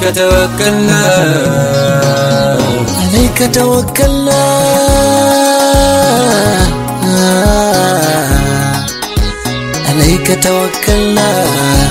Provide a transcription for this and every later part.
توكلنا عليك توكلنا عليك توكلنا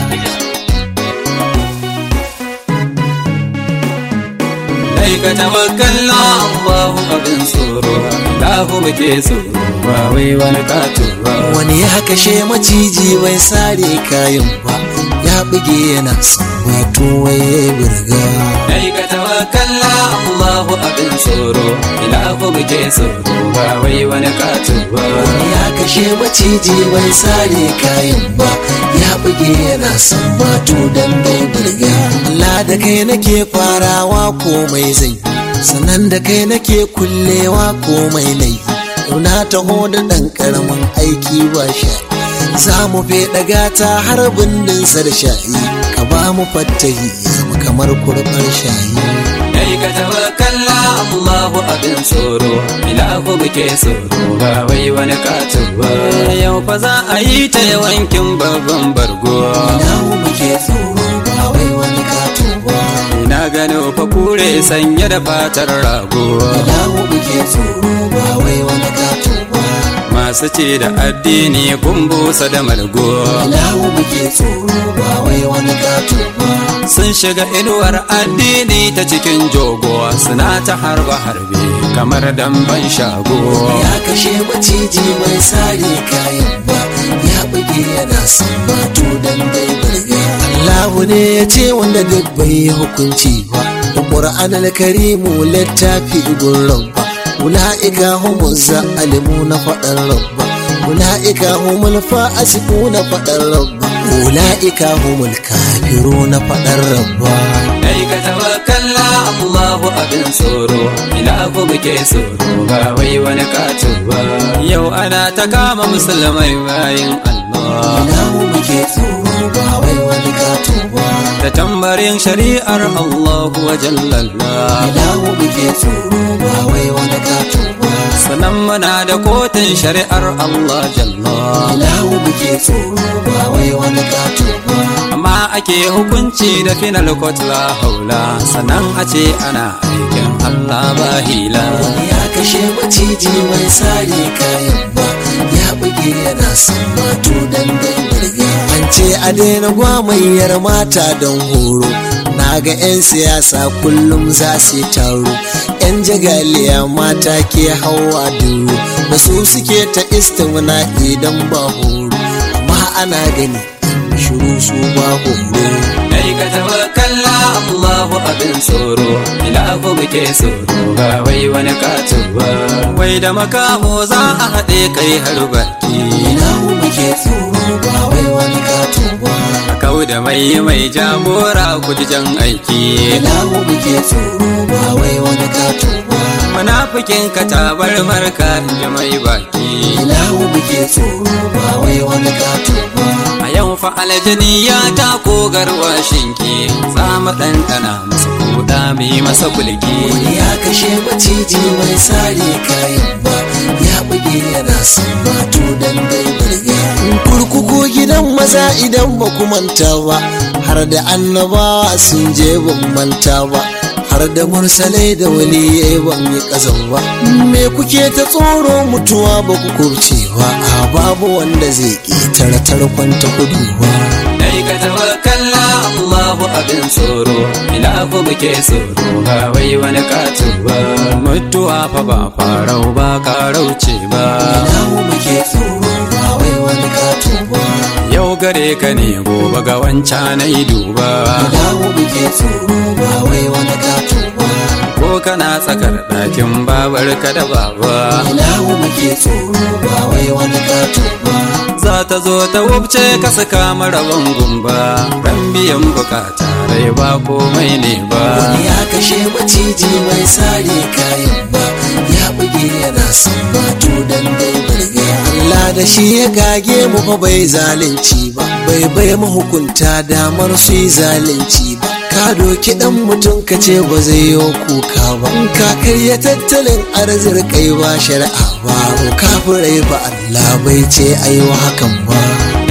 عليك توكلنا الله abin tsoro lahu muke tsoro ba wai wani katuwa wani ya kashe maciji bai sare kayan ba ya buge yana son wato waye burga Alaika tawakkala Allahu abin tsoro ilahu muke tsoro ba wai wani katuwa ya kashe maciji bai sare kayan ba ya buge yana son wato dan bai burga Allah da kai nake farawa komai zai sannan da kai nake kullewa komai nai yau na taho da ɗan ƙaramin aiki ba sha za mu feɗa gata har bindinsa da shayi ka ba mu fattahi ya zama kamar kurɓar shayi Alaika tawakkala Allahu abin tsoro ilahu muke tsoro ba wai wani katuwa yau fa za a yi ta yawankin babban bargo Namu muke tsoro ba wai wani katuwa na gano fa kure sanye da fatar rago Namu muke tsoro ba wai wani katuwa masu ce da addini kun busa da margo Namu muke tsoro ba wai wani katuwa sun shiga inuwar addini ta cikin jogo suna ta harba harbe kamar damban shago ya kashe maciji mai sare kayan ba ya buge yana son batu dan bai burga Allahu ne ya ce wanda duk bai yi hukunci ba da Qur'an al-Karimu littafi gun rabba ula'ika humu zalimu na faɗar rabba ula'ika humul fasiku na faɗar rabba ula'ika humul kafiru na faɗar rabba kai ka tawakkala Allahu abin tsoro ilahu muke tsoro ba wai wani katuwa yau ana ta kama musulmai bayin Allah Allahu muke tsoro ba wai wani katuwa da tambarin shari'ar Allah wa jallalla Allahu muke tsoro ba wai wani katuwa sannan muna da kotun shari'ar Allah jalla Allahu muke tsoro ba wai wani katuwa amma ake hukunci da final court la haula sannan a ce ana aikin Allah ba hila ya kashe maciji mai sare kayan ba ya buge yana son mato dan dai burga an ce a daina gwamayyar mata don horo na ga 'yan siyasa kullum za su taro 'yan jagaliya mata ke hawa duro da su suke ta istimna idan ba horo amma ana gani shiru su ba horo kai ka tawakkala Allahu abin tsoro ilahu muke tsoro ba wai wani katuwa wai da makamo za a haɗe kai har baki Ilahu muke tsoro ba wai wani katuwa kau da mai mai jagora kujijan aiki Ilahu muke tsoro ba wai wani katuwa munafikin ka tabar marka in ji mai baki Ilahu muke tsoro ba wai wani katuwa a yau fa aljani ya tako garwashinki za mu ɗanɗana masa kuɗa mu yi masa kulki Wani ya kashe maciji mai sare kayan ba ya buge yana son bato dan dai burga kurkuku gidan maza idan ba ku manta ba har da annabawa sun je ban manta ba har da mursalai da waliyai ban yi ƙazan ba me kuke ta tsoro mutuwa ba ku kurce ba a babu wanda zai ƙetare tarkon ta kudu ba dai ka tawakkala Allahu abin tsoro ilahu muke tsoro ba wai wani katu ba mutuwa fa ba farau ba karauce ba Ilahu muke tsoro ba wai wani kato ba yau gare ka ne gobe ga wancan na yi duba Ilahu muke tsoro ba wai wani kato ba ko kana tsakar ɗakin babar ka da baba Ilahu muke tsoro ba wai wani kato ba za ta zo ta wubce ka saka maraban gumba ran biyan bukata rai ba komai ne ba Wani ya kashe maciji mai sare kayan ba ya buge yana son bato dan dai burga Allah da shi ya gage mu fa bai zalunci ba bai bai mahukunta damar su yi zalunci ba ka doki dan mutum ka ce ba zai yi kuka ba in ka karya tattalin arzikai ba shari'a ba kafirai ba Allah bai ce ayi wa hakan ba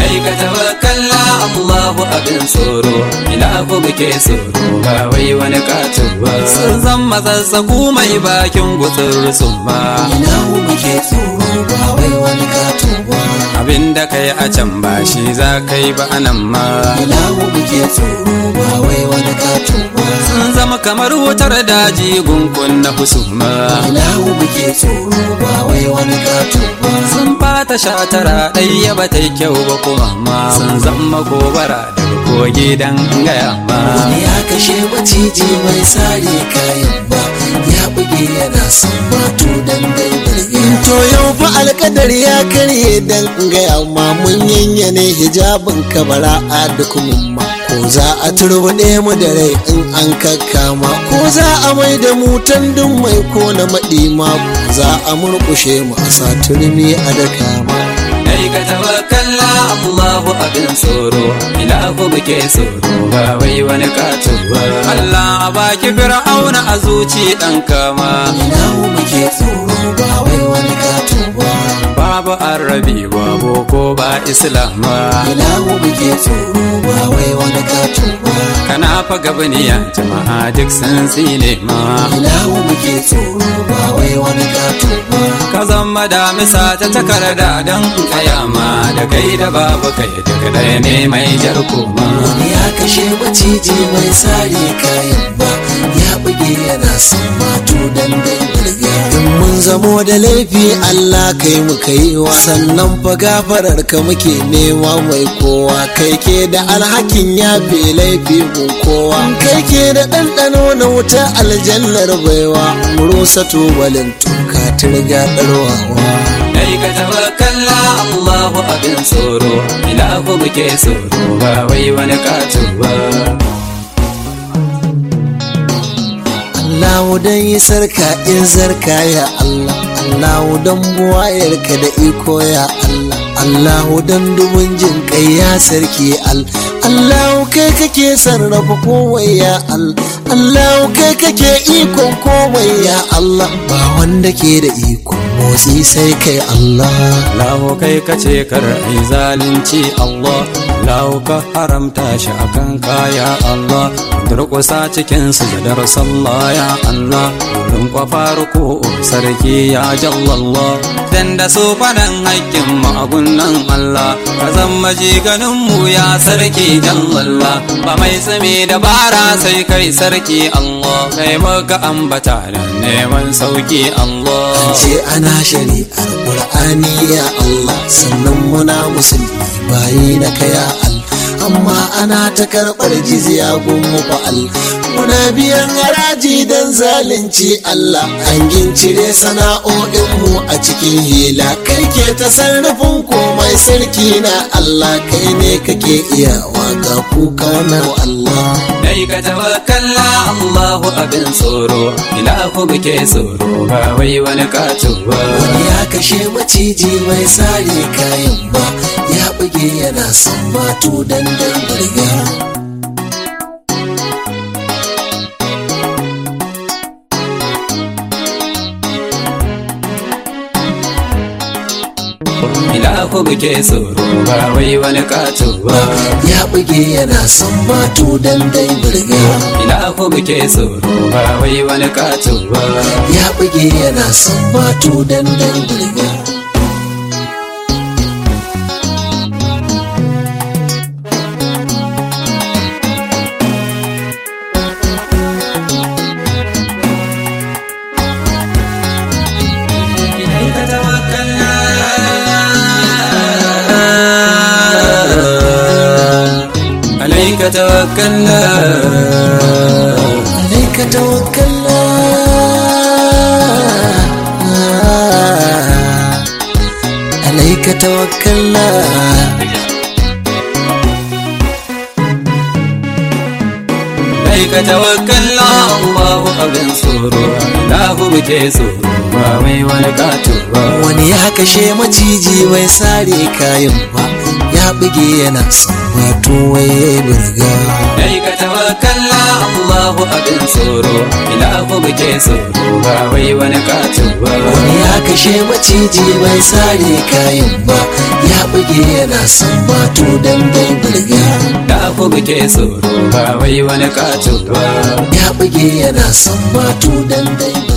Kai ka tawakkala Allahu abin tsoro ilahu muke tsoro ba wai wani katin ba sun zan matsatsaku mai bakin gutsur summa ilahu muke tsoro ba wai wani kato ba abinda kai a can ba shi za kai ba anan ma ilahu muke tsoro ba wai wani kato ba sun zama kamar wutar daji gungun na husuma ilahu muke tsoro ba wai wani kato ba sun fata shatara ɗaya ba ta yi kyau ba kuma ma sun zama gobara daga kogi dan gaya ma wani ya kashe maciji mai sare kayan ba ya buge yana son batu dan dai burge to yau fa alkadar ya karye dan gaya ma mun yanyane hijabin kabara a duk mumma ko za a turbuɗe mu da rai in an kakkama ko za a mai da mu tandun mai ko na maɗima ko za a murƙushe mu a sa turmi a daka ma Kai ka tawakkala Allahu abin tsoro ilahu muke tsoro ba wai wani kato ba Allah a baki fir'auna a zuci dan kama ilahu muke tsoro ba wai wani kato ba babu arabi babu ko ba islama ilahu muke tsoro ba wai wani kato ba kana fa gabaniya jama'a duk sun tsine ma ilahu muke tsoro ba wai wani kato ba ka zama damisa ta takarda don kayama da kai da babu kai daga ɗaya ne mai jar koma wani ya kashe maciji mai sare kayan ba ya buge yana son matu dan dai burga in mun zamo da laifi Allah kai mu kai wa sannan fa gafarar ka muke nema mai kowa kai ke da alhakin yafe laifi gun kowa kai ke da ɗanɗano na wuta aljannar baiwa mu rusa tubalin tuka turga ɗarwawa Kai ka tawakkala Allahu abin tsoro ilahu muke tsoro ba wai wani kato ba Allahu dan yi sarka in zarka ya Allah Allahu dan buwayarka da iko ya Allah Allahu dan dubun jin kai ya sarki al Allahu kai kake sarrafa komai ya Allah Allahu kai kake ikon komai ya Allah ba wanda ke da ikon motsi sai kai Allah Lahu kai ka ce kar ai zalunci Allah Lahu ka haramta shi akan kaya Allah durƙusa cikin sujadar sallah ya Allah wurin kwafa ruku sarki ya jallallah dan da su faɗan haƙƙin magunan Allah ka zama ganin mu ya sarki jallallah ba mai tsami da bara sai kai sarki Allah kai maka ambata da neman sauki Allah ce ana shari'ar Qur'ani ya Allah sannan muna musulmi bayi na kaya Allah amma ana ta karɓar jizya gun mu fa'al muna biyan haraji don zalunci Allah an gincire sana'o'in mu a cikin hila kai ke ta sarrafin komai sarki na Allah kai ne kake iyawa ga kuka na Allah Kai ka tawakkala Allahu abin tsoro ilahu muke tsoro ba wai wani kato ba wani ya kashe maciji mai sare kayan ba ya buge yana son batu dan dan burga ilahu muke tsoro ba wai wani kato ba ya buge yana son batu dan dai burga ilahu muke tsoro ba wai wani kato ba ya buge yana son batu dan dai burga عليك توكلنا عليك توكلنا عليك توكلنا عليك توكلنا الله abin tsoro ilahu muke tsoro ba wai wani kato ba wani ya kashe maciji bai sare kayan ba ya buge yana son wato waye burga Kai ka tawakkala Allahu abin tsoro ilahu muke muke tsoro ba wai wani kato ba wani ya kashe maciji bai sare kayan ba ya buge yana son mato dan dai burga da ku muke tsoro ba wai wani kato ba ya buge yana son mato dan dai burga